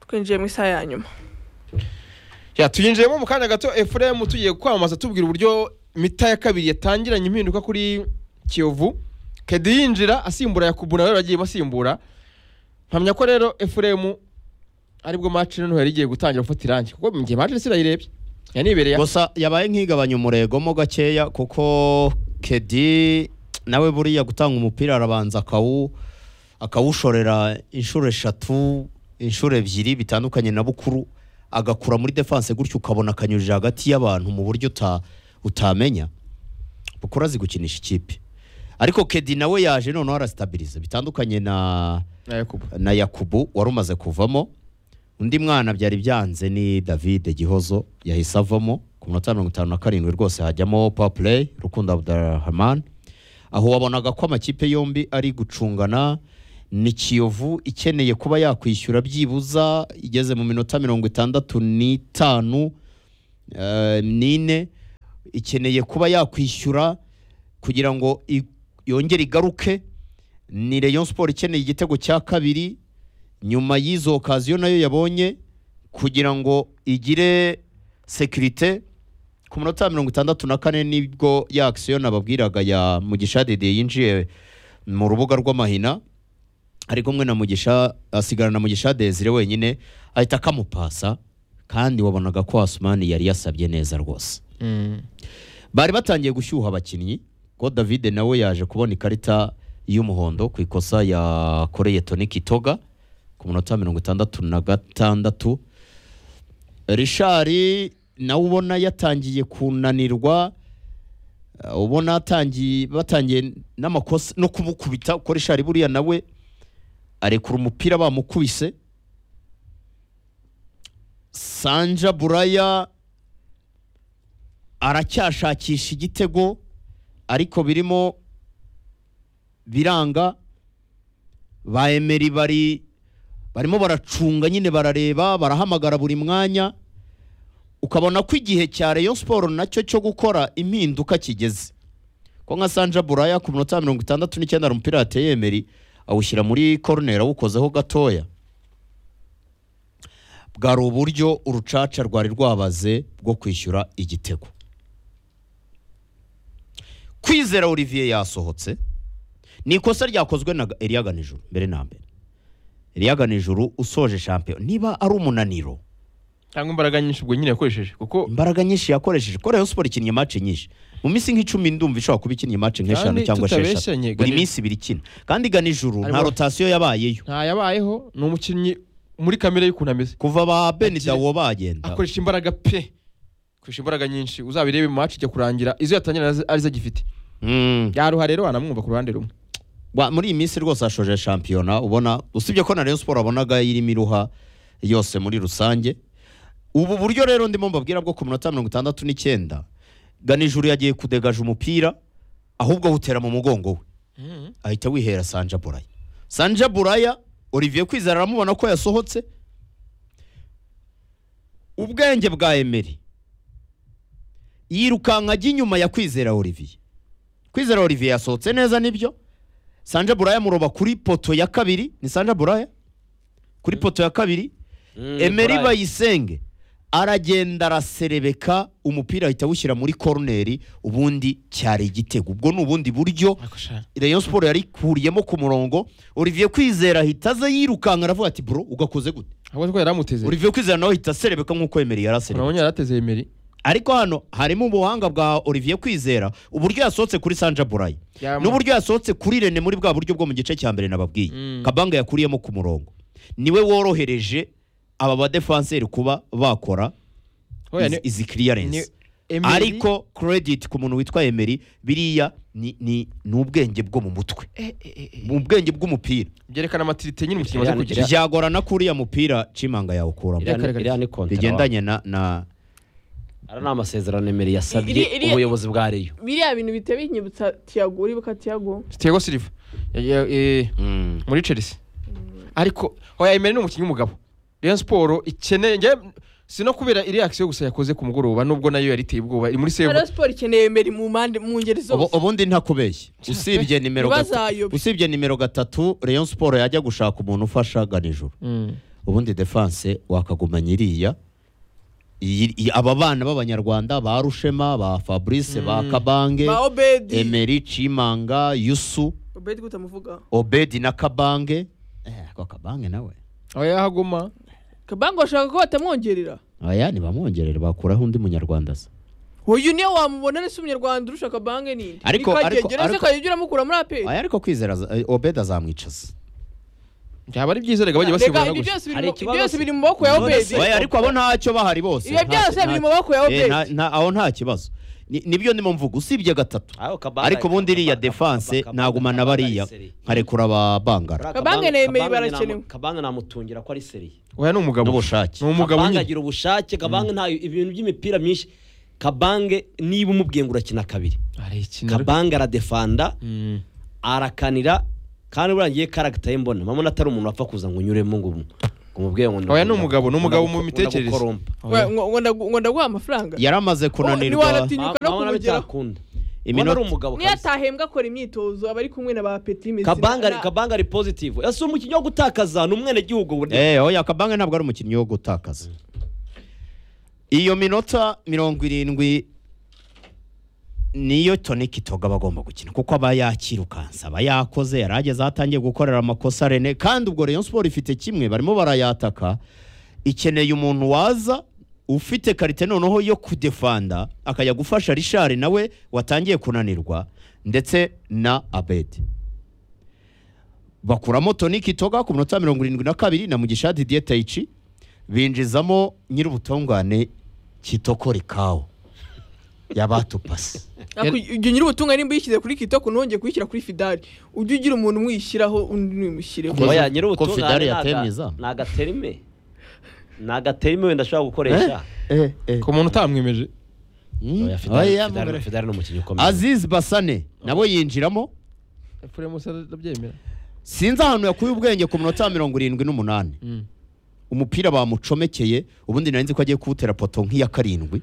twinjiye mu isaha ya nyuma Ya, tuyinjiyemo mu kanya gato efuremu tugiye kwamamaza tubwira uburyo mita ya kabiri yatangiranye impinduka kuri kiyovu kedi yinjira asimbura yakubu nawe bagiye basimbura mpamya ko rero efuremu aribwo match noneho yari igiye gutangira gufata irangi kuko mu gihe manchester irayirebye yanibereye gusa yabaye nk'igabanya umurego gakeya kuko kedi nawe buriya gutanga umupira arabanza akawu akawushorera inshuro eshatu inshuro ebyiri bitandukanye na bukuru agakura muri defanse gutyo ukabona akanyujije hagati y'abantu mu buryo uta- utamenya bukuru azi gukinisha ikipe ariko kedi nawe yaje noneho arasitabiriza bitandukanye na na yakubu na yakubu wari umaze kuvamo undi mwana byari byanze ni david gihozo yahise avamo ku minota mirongo itanu na karindwi rwose hajyamo papureyi rukundo abdurahman aho wabonaga ko amakipe yombi ari gucungana ni kiyovu ikeneye kuba yakwishyura byibuza igeze mu minota mirongo itandatu n'itanu eh, n'ine ikeneye kuba yakwishyura kugira ngo i- yongere igaruke ni Rayon Sport ikeneye igitego cya kabiri nyuma y'izo okaziyo nayo yabonye kugira ngo igire sekirite ku munota wa mirongo itandatu na kane nibwo ya akisiyo nababwiraga ya mugisha dede yinjiye mu rubuga rw'amahina ari kumwe na mugisha asigara na mugisha desire wenyine ahita akamupasa kandi wabonaga ko asumani yari yasabye neza rwose bari batangiye gushyuha abakinnyi ko david nawe yaje kubona ikarita y'umuhondo ku ikosa yakoreye toni kitoga ku munota wa mirongo itandatu na gatandatu richard nawe ubona yatangiye kunanirwa eh, ubona atangiye batangiye n'amakosa no kumukubita kuko richard buriya nawe arekura umupira bamukubise sanja buraya aracyashakisha igitego ariko birimo biranga ba emeri bari barimo baracunga nyine barareba barahamagara buri mwanya ukabona ko igihe cya Rayon Sport nacyo cyo gukora impinduka kigeze ko nka Sanja Buraya ku minota ya mirongo itandatu n'icyenda hari umupira yateye emeri awushyira muri koroneri awukozeho gatoya bwari uburyo urucaca rwari rwabaze bwo kwishyura igitego kwizera olivier yasohotse ni ikosa ryakozwe na eriyaga nijoro mbere na mbere eriyaga nijoro usoje shampiyona niba ari umunaniro cyangwa imbaraga nyinshi ubwo nyine yakoresheje kuko imbaraga nyinshi yakoresheje ko rayon siporo ikinnye mace nyinshi mu minsi nk'icumi ndumva ishobora kuba ikinnye mace nk'eshanu Kandi cyangwa tutabeshyanye, esheshatu buri Gani- minsi ibiri ikina kandi ganijoro nta Arimo- rotasiyo yabayeyo ntayabayeho ni umukinnyi muri kamere y'ukuntu ameze kuva ba benidawo bagenda akoresha imbaraga pe akoresha imbaraga nyinshi uzabirebe mu match ijya kurangira izo yatangira arizo- arizo agifite Mm. yaruha rero wanamwumva ku ruhande rumwe Wa- muri iyi minsi rwose hashoje shampiyona ubona usibye ko na Rayon Sport wabonaga irimo iruha yose muri rusange ubu buryo rero ndimo mbabwira bwo ku minota mirongo itandatu n'icyenda ganijuru yagiye kudegaja umupira ahubwo awutera mu mugongo we ahita wihera sanja buraya sanja buraya olivier kwizera aramubona ko yasohotse ubwenge bwa emeri yirukanka ajya inyuma ya kwizera olivier kwizera olivier yasohotse neza nibyo sanja buraya muroba kuri poto ya kabiri ni sanja buraya kuri poto ya kabiri emeri bayisenge aragenda araserebeka umupira ahita awushyira muri koroneri ubundi cyari igitego ubwo ni ubundi buryo Rayon Sport yari kuriyemo ku murongo Olivier Kwizera ahita aza yirukanka aravuga ati bro ugakoze gute ahubwo ko yari amuteze Olivier Kwizera nawe ahita aserebeka nk'uko Emery yari aserebeka urabona yari ateze emeri ariko hano harimo ubuhanga bwa Olivier Kwizera uburyo yasohotse kuri Sanja Burayi Yamu- n'uburyo yasohotse kuri Rene muri bwa buryo bwo mu gice cya mbere nababwiye Mm. Kabanga yakuriyemo ku murongo niwe worohereje aba badefanseri kuba bakora Oya, izi- ni- izi clearance ni Emery- ariko credit ku muntu witwa Emery biriya ni ni ni ubwenge bwo mu mutwe mu bwenge bw'umupira byerekana amatirite nyine umukinnyi amaze kugira Iriya- byagorana ko uriya mupira cimanga yawukuramo Iriya- Iriya ni- iriya ni kontara bigendanye na na wa- ari ni amasezerano emeri Iri- yasabye iri- ubuyobozi bwa reyo biriya bintu bihita binyibutsa tiyago uribuka tiyago Thiago Silva Ya- ya- eh, Mm. muri Chelsea ariko oya Emery ni umukinnyi w'umugabo Rayon Sport ikeneye njye si no kubera iri action gusa yakoze ku mugoroba nubwo nayo yari iteye ubwoba iri muri save rero siporo ikeneye emeri mu mpande mu ngeri Ubu- zose ubundi ntakubeshye usibye nimero gatatu Ntibazayobe. usibye nimero gatatu Rayon Sport yajya gushaka umuntu ufasha ganijoro Mm. ubundi defense wakaguma nyiriya Iyi- iyi- aba bana b'abanyarwanda ba rushema ba fabrice ba kabange ba obedi emeri cimanga yusu obedi gute muvuga obedi na kabange eh, ko kabange nawe aho yahaguma kabango bashaka ko batamwongerera aya ntibamwongerere bakuraho undi munyarwanda se uyu niyo wamubona ari se umunyarwanda urusha kabange ninde Ariko- ariko- nikagegera se ariko- kajya uramukura muri aperi aya ariko kwizera aza- eh, obedi azamwicaza byaba ari byiza reka bajye reka basimburana ibyo gusa byose biri Hari mu- ikibazo byose se- biri mu maboko ya None obedi se- oya ariko abo ntacyo bahari bose Ibi byose Nta- biri nta- mu maboko ya Eh, Obedi. nta- nta- aho nta kibazo Ni- nibyo ndimo mvuga usibye gatatu ariko ubundi iriya defense nagumana bariya nkarekura ababangara Kabange na Emery barakenewe. kabanga namutungira ko ari seriye oya ni umugabo n'ubushake. ni umugabo Kabange nyine agira ubushake kabange nta ibintu by'imipira myinshi kabange niba umubwiye ngo urakina kabiri arayikina kabange aradefanda Mm. arakanira kandi burangiye karagita ye mbona mpamvu atari umuntu wapfa kuza ngo unyuremo ngo ngo umubwire ngo Oya, ni umugabo, ni umugabo mu ndaguko- mitekerereze. ndagukorompa. We, ngo- ngo ndagu- ngo ndaguha amafaranga yaramaze kunanirwa Tinyuka no Mama nawe kumugeraho. cyakunda. Iminota- Ubona ari umugabo niyo kabisa. atahembwa akora imyitozo aba ari kumwe na ba peti mesi kabanga ari kabanga ari positive ese umukinnyi wo gutakaza ni umwenegihugu burya Eh, oya kabange ntabwo ari umukinnyi wo gutakaza iyo minota mirongo irindwi niyo Tony Kitoga aba agomba gukina kuko aba yakirukansa aba yakoze yari ageze aho atangiye gukorera amakosa rene kandi ubwo Rayon Sport ifite kimwe barimo barayataka ikeneye umuntu waza ufite karite noneho yo kudefanda akajya gufasha Richard nawe watangiye kunanirwa ndetse na Abedi bakuramo Tony Kitoga ku minota mirongo irindwi na kabiri na Mugisha Didier Taichi binjizamo nyir'ubutungane Kitoko Rikawo yabatupasi ujya unyura ubutunga nimba uyishyize kuri kitoko ntongeye kuyishyira kuri fidari ujye ugira umuntu umwishyiraho undi ntimushyireho Ko- oya nyiri ko Fidari yateye izamu. ni agaterime ni agaterime wenda ashobora gukoresha ku muntu utamwemeje Mm. Oya, Fidari- Oya, Fidari- mugore. Fidari ni umukinnyi ukomeye Aziz Basane nabo yinjiramo efuremu se arabyemera sinzi ahantu yakuye ubwenge ku minota mirongo irindwi n'umunani Mm. umupira bamucomekeye ubundi nari nzi ko agiye kuwutera poto nk'iya karindwi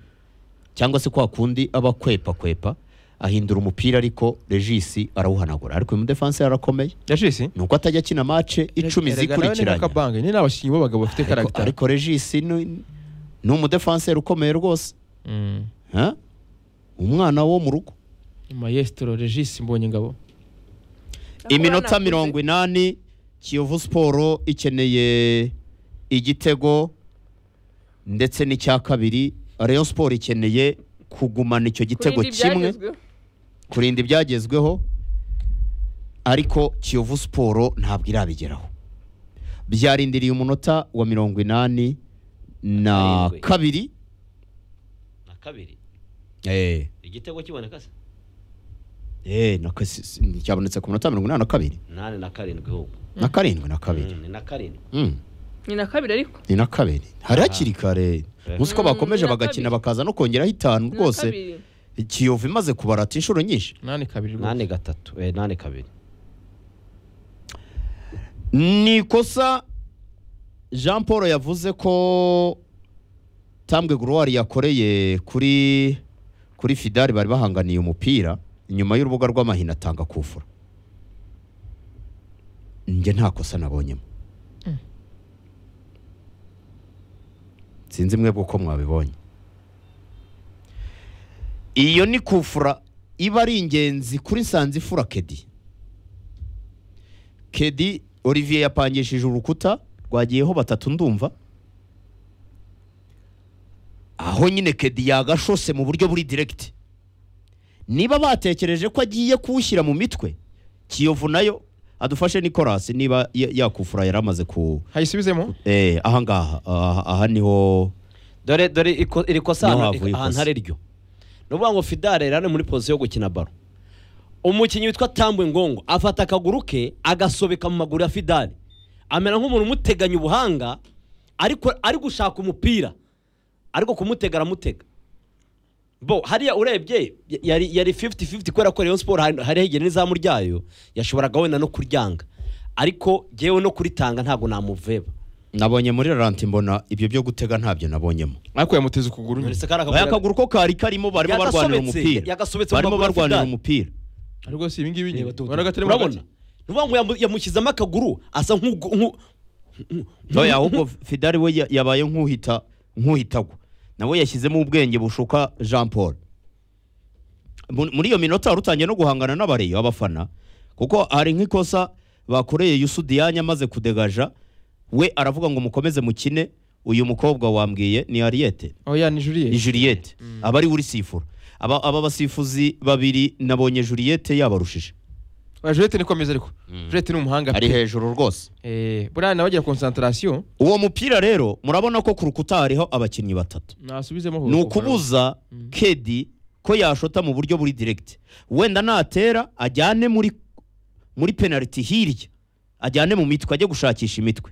cyangwa se kwa kundi aba kwepa kwepa ahindura umupira ariko regisi arawuhanagura ariko uyu mudefanse yarakomeye yacisi ni uko atajya akina mace icumi zikurikiranye kabange ni n'abakinnyi b'abagabo bafite ariko, karagita ariko regisi ni, ni umudefanseri ukomeye rwose Mm. Ha? umwana wo mu rugo maestro regis mbonyengabo iminota mirongo inani kiyovu siporo ikeneye igitego ndetse n'icya kabiri rayon siporo ikeneye kugumana icyo gitego kimwe kurinda ibyagezweho ariko kiyovu siporo ntabwo irabigeraho byarindiriye umunota wa mirongo inani na Karindwi. kabiri na kabiri eh igitego kiboneka se eh na kasi- si- cyabonetse ku munota mirongo inani na kabiri nani na karindwi ahubwo na karindwi na kabiri Mm, ni na karindwi Mm. ni na kabiri ariko ni na kabiri hari hakiri kare uzi ko Mm, bakomeje ni na bagakina kabiri. bakaza no kongeraho itanu Ni na rwose kabiri. kiyovu imaze kubarata inshuro nyinshi nani kabiri rwose nani gatatu eh, nani kabiri ni ikosa jean paul yavuze ko tambwe guruwari yakoreye kuri kuri fidari bari bahanganiye umupira inyuma y'urubuga rw'amahina atanga kufura njye nta kosa nabonyemo sinzi mwebwe uko mwabibonye iyo ni kufura iba ari ingenzi kuri nsanzifura kedi kedi olivier yapangishije urukuta rwagiyeho batatu ndumva aho nyine kedi yagashose mu buryo buri diregiti niba batekereje ko agiye kuwushyira mu mitwe kiyovu nayo adufashe nikorasi niba ya- yakufura yari amaze ku hayisubizemo eh, ahangaha aha, aha niho dore dore iko- iri kosa Niho ahantu- havuye ahantu ikosa. hari ryo ni ukuvuga ngo fidare rero ari muri pozisiyo yo gukina baro umukinnyi witwa tambwe ngongo afata akaguru ke agasobeka mu maguru ya fidare amera nk'umuntu umuteganya ubuhanga ariko ari gushaka umupira ariko kumutega aramutega bo hariya urebye y- yari yari 50-50 kubera ko Rayon Sport hari- hari hegera n'izamu ryayo yashoboraga wenda no kuryanga ariko jyewe no kuritanga ntabwo namuveba nabonye muri raranti mbona ibyo byo gutega ntabyo nabonyemo ariko yamuteze ukuguru nyine Uretse ko ari aya akaguru- kaguru ko kari karimo barimo Yagasobetse, barwanira umupira yagasobetse mu barimo maguru ya barwanira Fidari. umupira ariko si ibingibi nyine Reba Dodo. urabona urabona ni ukuvuga ngo yamu- yamushyizemo akaguru asa nk'ugu- nk'u- oya ahubwo fidari we ya- yabaye nk'uhita nk'uhitagwa nawe yashyizemo ubwenge bushuka jean paul Mu- muri iyo minota wari utangiye no guhangana n'abareyo abafana kuko hari nk'ikosa bakoreye yusu diyanya amaze kudegaja we aravuga ngo mukomeze mukine uyu mukobwa wambwiye ni ariyete oya ni ni juriye juliette aba ari we urisifura aba aba basifuzi babiri nabonye juliette yabarushije juriyete ni komeza ariko juriyete ni umuhanga ari pe hejuru rwose Eh, buriya nawe agira konsantarasiyo uwo mupira rero murabona ko ku rukuta hariho abakinnyi batatu nasubizemo ni ukubuza kedi ko yashota mu buryo buri direkiti wenda natera ajyane muri muri penaliti hirya ajyane mu mitwe ajye gushakisha imitwe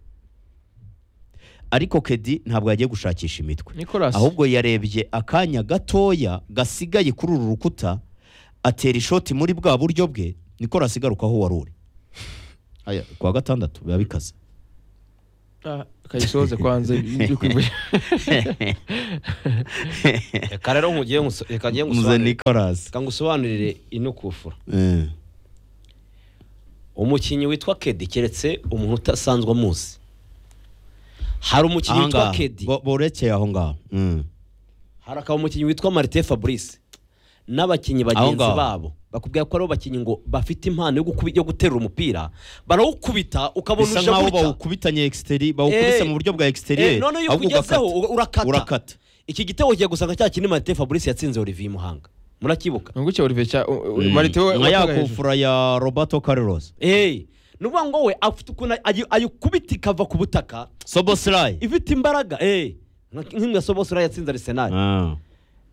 ariko kedi ntabwo yagiye gushakisha imitwe nicolas ahubwo yarebye akanya gatoya gasigaye kuri uru rukuta atera ishoti muri bwa buryo bwe nikora asigaruka aho wari uri Aya, ku wa gatandatu biba bikaze Ah, kayisoze kwanza ibyo kwibuye reka rero nkugiye nguso- reka ngiye muze ngusobanurire nikorasi reka ngusobanurire ino kufura umukinnyi witwa kedi keretse umuntu utasanzwe amuzi hari umukinnyi witwa ahangaha kedi bo- borekeye aho ngaho Mm. hari akaba umukinnyi witwa marite fabrice n'abakinnyi Aho bagenzi ngaho. babo bakubwira ko aribo bakinnyi ngo bafite impano yo gukubi- yo guterura umupira barawukubita ukabona bisa uje nkaho gutya bawukubitanye exteri bawukubise Eh, mu buryo bwa Eh, exterieur none iyo ahubwo ukugezeho ugakata. urakata urakata iki gitego kigiye gusanga cya kindi marite fabrice yatsinze olivier muhanga murakibuka nunguke Olivier cya Mm. marite we nka ya watugaye hejuru. kufura ya roberto carlos eee ni ukuvuga ngo we afite ukuntu ayi- ayikubita ikava ku butaka soboslay ifite imbaraga eee nk'imwe sobosura yatsinze arisenali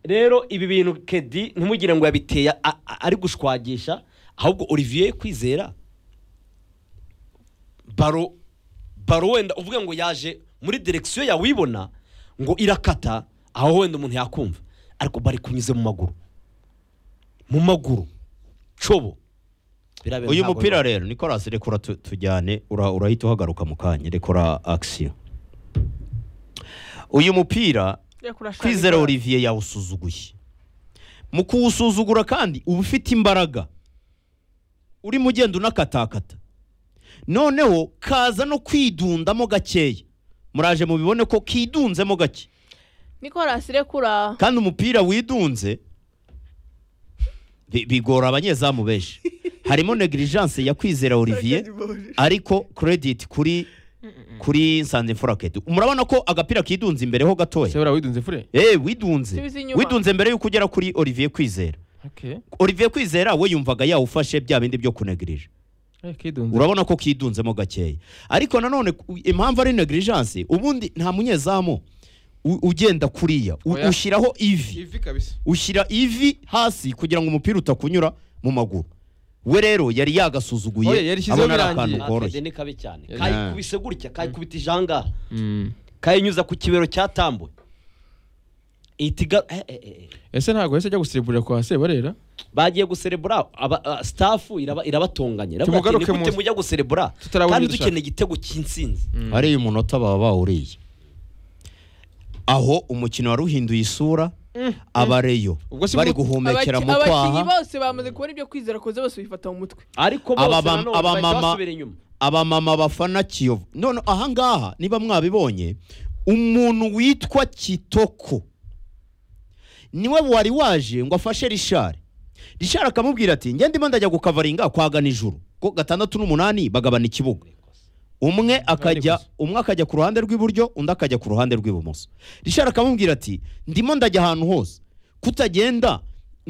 rero ibi bintu kedi ntimugire ngo yabiteye a- a- ari gushwagisha ahubwo olivier kwizera baro baro wenda uvuge ngo yaje muri direkisiyo yawibona ngo irakata aho wenda umuntu yakumva ariko bari kunyuze mu maguru mu maguru cobo Birabera uyu ntabwo mupira bibaho. rero nicolas rekura tu- tujyane ura- urahita uhagaruka mu kanya rekura action uyu mupira kwizera olivier yawusuzuguye mu kuwusuzugura kandi uba ufite imbaraga urimo ugenda unakatakata noneho kaza no kwidundamo gakeya muraje mubibone ko kidunzemo gake nicolas rekura kandi umupira widunze bi- bigora abanyezamu benshi harimo negligence ya kwizera olivier ariko credit kuri kuri nsanze mfuraketi murabona ko agapira kidunze imbere ho se gatoya buriya widunze fure eh widunze Subiza inyuma. widunze mbere yuko ugera kuri olivier kwizera okay olivier kwizera we yumvaga yawufashe bya bindi byo kunegirije eh kidunze urabona ko kidunzemo gakeya ariko nanone ku- impamvu ari negligence ubundi nta munyezamu u- ugenda kuriya U- Oya. ushyiraho ivi ivi kabisa ushyira ivi hasi kugira ngo umupira utakunyura mu maguru we rero yari Oya, yagasuzuguye yarishyizeho abona ari birangiye. akantu Ah, Kedi koroshye ni kabi cyane Yeah. kayikubise gutya kayikubita ijangaha Mm. kayinyuza ku kibero cyatambuye ihita iga eh, eh, eh, eh. ese ntabwo yahise ajya gusirimburira kwa sebarera bagiye guserebura aba- a- staff iraba- irabatonganye Iravuga ati, Tumugaruke "Nigute mu- mujya guserebura tutarabona kandi ibyo dushaka." dukeneye igitego cy'insinzi hariya umunota baba bawuriye aho umukino wari uhinduye isura abareyo Ubwo si bari mu- guhumekera Abaki- mu abakinnyi kwaha bose bamaze kubona ibyo kwizera koze bose bifata mu mutwe ariko bose Aba bam- nanone aba bahita mama- basubira inyuma abamama bafana kiyovu none ahangaha niba mwabibonye umuntu witwa kitoko niwe wari waje ngo afashe rishari rishari akamubwira ati njye ndimo ndajya gukavaringa kwaga nijoro ko gatandatu n'umunani bagabana ikibuga umwe akajya gusa. umwe akajya ku ruhande rw'iburyo undi akajya ku ruhande rw'ibumoso rishari akamubwira ati ndimo ndajya ahantu hose kutagenda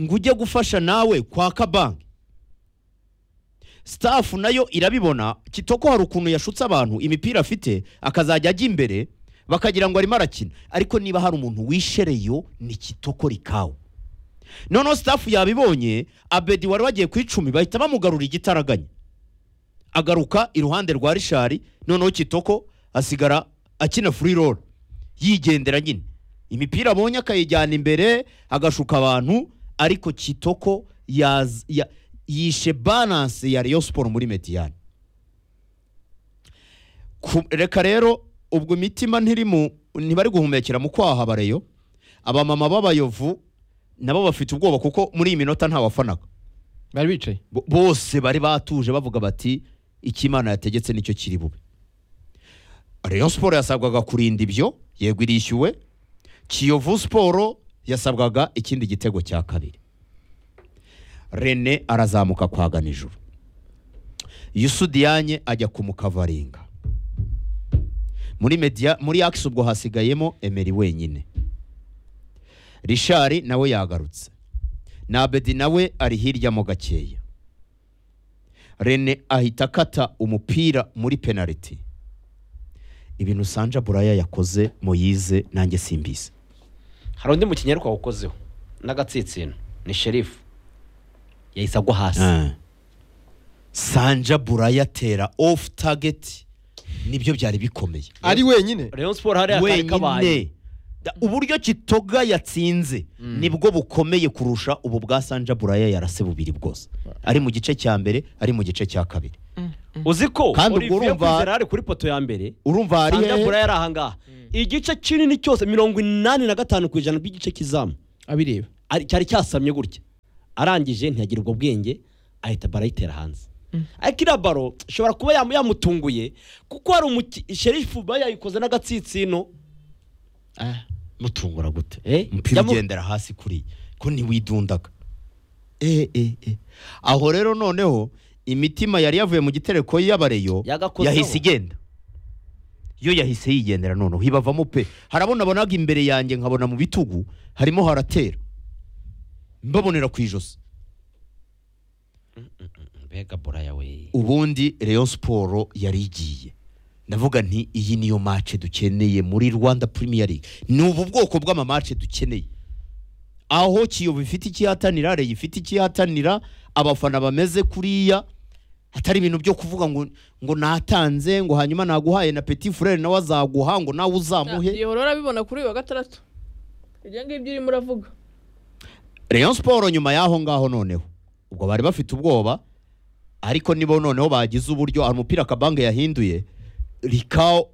ngo ujye gufasha nawe kwaka banki staff nayo irabibona kitoko hari ukuntu yashutse abantu imipira afite akazajya ajya imbere bakagira ngo arimo arakina ariko niba hari umuntu wishereyo ni kitoko rikawe noneho staff yabibonye abedi wari wagiye ku icumi bahita bamugarura igitaraganya agaruka iruhande rwa rishari noneho kitoko asigara akina free roll yigendera nyine imipira abonye akayijyana imbere agashuka abantu ariko kitoko yaz- ya- yishe balance ya Rayon Sport muri Mediyane Ku- reka rero ubwo imitima ntiri mu ntibari guhumekera mu kwaha bareyo abamama b'abayovu nabo bafite ubwoba kuko muri iyi minota nta wafanaga bari bicaye bo- bose bari batuje bavuga bati icyo imana yategetse nicyo kiri bube rayon siporo yasabwaga kurinda ibyo yego irishyuwe kiyovu siporo yasabwaga ikindi gitego cya kabiri rene arazamuka kwa ganijuru yusudiyanye ajya kumukavaringa muri media muri akisi ubwo hasigayemo emeri wenyine rishari nawe yagarutse na abedi nawe ari hirya mo gakeya rene ahita akata umupira muri penaliti ibintu sanja buraya yakoze moyize nanjye simbizi hari undi mukinnyi ariko wawukozeho n'agatsinsino ni sherifu yahise agwa hasi sanja buraya atera ofu tageti nibyo byari bikomeye ari wenyine rayon siporo hariya kari kabaye wenyine Da- uburyo kitoga yatsinze nibwo bukomeye kurusha ubu bwa sanja buraya yarase bubiri bwose ari mu gice cya mbere ari mu gice cya kabiri uzi ko Kandi ubwo olivier urumva- kwizera yari kuri poto ya mbere urumva hari sandabura hehe yari ahangaha igice kinini cyose mirongo inani na gatanu ku ijana by'igice cy'izamu abireba ari- cyari cyasamye gutya arangije ntiyagira ubwo bwenge ahita baro ayitera hanze ariko iriya baro ishobora kuba yamu- yamutunguye kuko hari umuki sherifu ba yayikoze n'agatsinsino Ah, mutungura gute Eh, umupira yamu- ugendera hasi kuriya ko ntiwidundaga eh, eh, eh. aho rero noneho imitima yari yavuye mu gitereko y'abareyo Yagakozeho. yahise igenda yo yahise yigendera noneho ibavamo pe harabona bonaga imbere yanjye nkabona mu bitugu harimo haratera mbabonera ku ijosi mbega buraya we ubundi Rayon siporo yari igiye ndavuga nti iyi niyo mace dukeneye muri rwanda premier league ni ubu bwoko bw'amamace dukeneye aho kiyovu ifite ikihatanira reyo ifite ikihatanira abafana bameze kuriya hatari ibintu byo kuvuga ngo ngo natanze ngo hanyuma naguhaye na petit frere nawe azaguha ngo nawe uzamuhe yehora urabibona kuri uyu wa gatandatu ibyo ngibyo urimo uravuga Rayon siporo nyuma y'aho ngaho noneho ubwo bari bafite ubwoba ariko nibo noneho bagize uburyo hari umupira akabange yahinduye rikao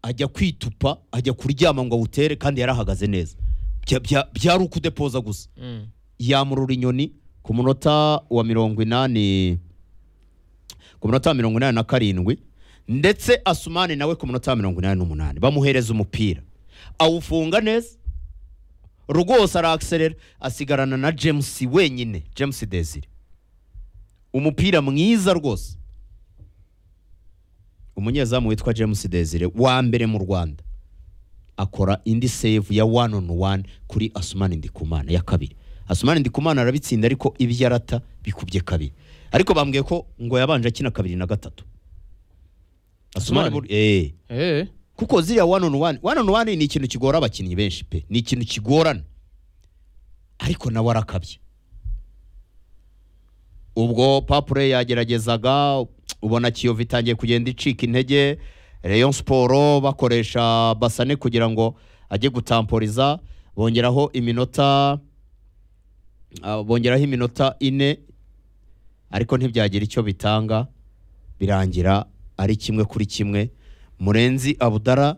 ajya kwitupa ajya kuryama ngo awutere kandi yarahagaze neza Bya- bya- byari ukudepoza gusa yamurura inyoni ku munota wa mirongo inani ku munota wa mirongo inani na karindwi ndetse asumani nawe ku munota wa mirongo inani n'umunani bamuhereza umupira awufunga neza rwose arakiserera asigarana na james wenyine james desire umupira mwiza rwose umunyezamu witwa james desire wa mbere mu rwanda akora indi save ya one on one kuri asumani ndikumana ya kabiri asumani ndikumana arabitsinda ariko ibyo arata bikubye kabiri ariko bambwiye ko ngo yabanje akina kabiri na gatatu asumani, Asumani? bur- eh Eh. kuko ziriya one on one one on one ni ikintu kigora abakinnyi benshi pe ni ikintu kigorana ariko nawe arakabye ubwo papure yageragezaga ubona kiyovu itangiye kugenda icika intege rayon siporo bakoresha basane kugira ngo ajye gutamporiza bongeraho iminota ah, bongeraho iminota ine ariko ntibyagira icyo bitanga birangira ari kimwe kuri kimwe murenzi abudara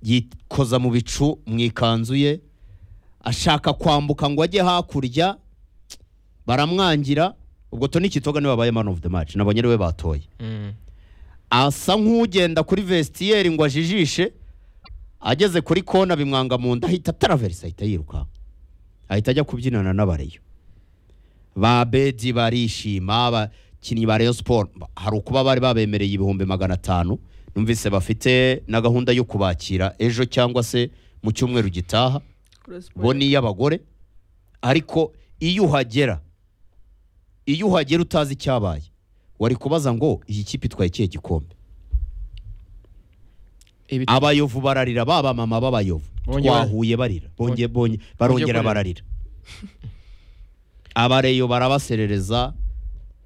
yikoza mu bicu mu ikanzu ye ashaka kwambuka ngo ajye hakurya baramwangira ubwo Tony Kitoga niwe wabaye man of the match nabonye ariwe batoye asa nk'ugenda kuri vestiyeri ngo ajijishe ageze kuri kona bimwanga mu nda ahita taraverisa ahita yiruka ahita ajya kubyinana n'abareyo ba bedi barishima abakinnyi ba Rayon Sport ba- hari ukuba bari babemereye ibihumbi magana atanu numvise bafite na gahunda yo kubakira ejo cyangwa se mu cyumweru gitaha bo ni iy'abagore ariko iyo uhagera iyo uhagera utazi icyabaye wari kubaza ngo iyi kipe itwaye ikihe gikombe Ibi- abayovu bararira ba bamama b'abayovu Bongeye bar- twahuye barira bonge bonge kurira. barongera bararira abareyo barabaserereza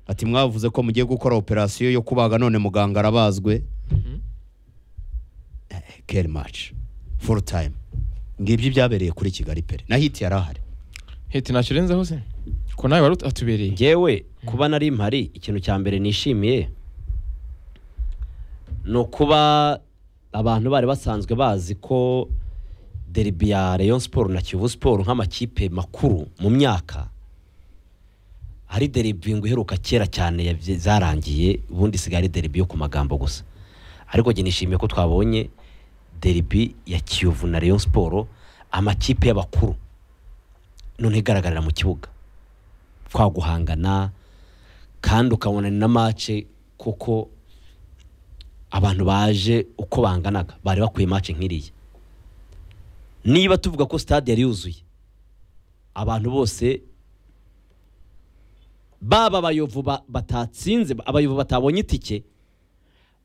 ati mwavuze ko mugiye gukora operasiyo yo kubaga none muganga arabazwe keri maci furu tayimu ngibyo ibyabereye kuri kigali pere na hiti yari ahari hiti ntacyo urenzeho se ko nawe wari atubereye njyewe kuba nari impari ikintu cya mbere nishimiye ni ukuba abantu bari basanzwe bazi ko deribi ya rayon siporo na kivu siporo nk'amakipe makuru mu myaka ari deribi ngo iheruka kera cyane yabye- zarangiye ubundi isigaye ari deribi yo ku magambo gusa ariko njye nishimiye ko twabonye deribi ya kiyovu na Rayon siporo amakipe y'abakuru none igaragarira mu kibuga twaguhangana kandi ukabona ni na mace kuko abantu baje uko banganaga bari bakwiye mace nk'iriya niba tuvuga ko stade yari yuzuye abantu bose baba abayovu ba- batatsinze abayovu batabonye itike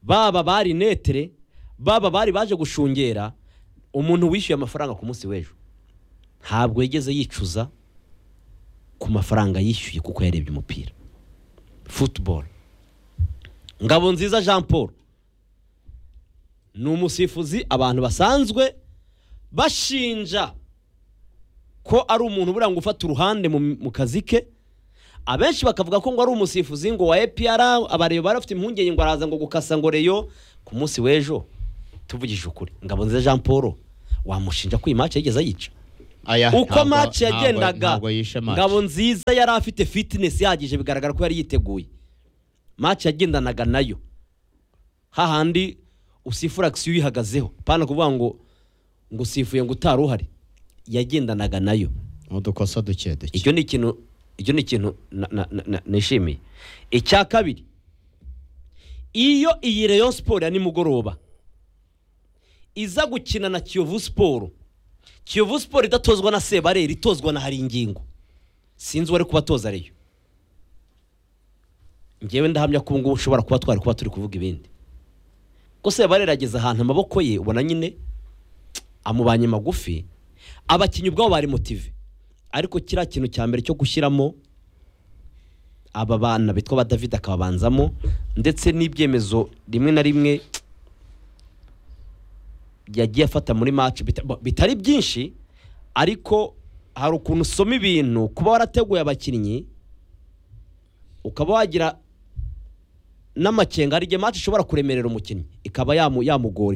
baba bari netere baba bari baje gushungera umuntu wishyuye amafaranga ku munsi w'ejo ntabwo yigeze yicuza ku mafaranga yishyuye kuko yarebye umupira futuboro ngabo nziza jean paul ni umusifuzi abantu basanzwe bashinja ko ari umuntu buriya ngo ufata uruhande mu, mu kazi ke abenshi bakavuga ko ngo ari umusifuzi ngo wa EPR abareba bari bafite impungenge ngo araza ngo gukasa ngo reyo ku munsi w'ejo tuvugije ukuri ngabo nziza jean paul wamushinja ko iyi match yigeze ayica Aya, uko ntabwo- match ntabwo- yagendaga ntabwo yishe match. ngabo nziza yari afite fitness ihagije bigaragara ko yari yiteguye match yagendanaga nayo hahandi usifura action uyihagazeho pana kuvuga ngo ngo usifuye ngo utari uhari yagendanaga nayo udukosa duke duke icyo ni ikintu icyo ni ikintu na- na- na- na- nishimiye icya kabiri iyo iyi reyo siporo ya nimugoroba iza gukina na kiyovu siporo kiyovu siporo idatozwa na sebareri itozwa na hari ingingo sinzi uwari kubatoza reyo ngewe ndahamya ko ubungubu ushobora kuba twari kuba turi kuvuga ibindi ko sebareri ageze ahantu amaboko ye ubona nyine amubanye magufi abakinnyi ubwabo bari motive ariko kiriya kintu cya mbere cyo gushyiramo aba bana bitwa ba david akababanzamo ndetse n'ibyemezo rimwe na rimwe yagiye afata muri match bita- bo- bitari byinshi ariko hari ukuntu usoma ibintu kuba warateguye abakinnyi ukaba wagira n'amakenga hari igihe match ishobora kuremerera umukinnyi ikaba yamu- yamugora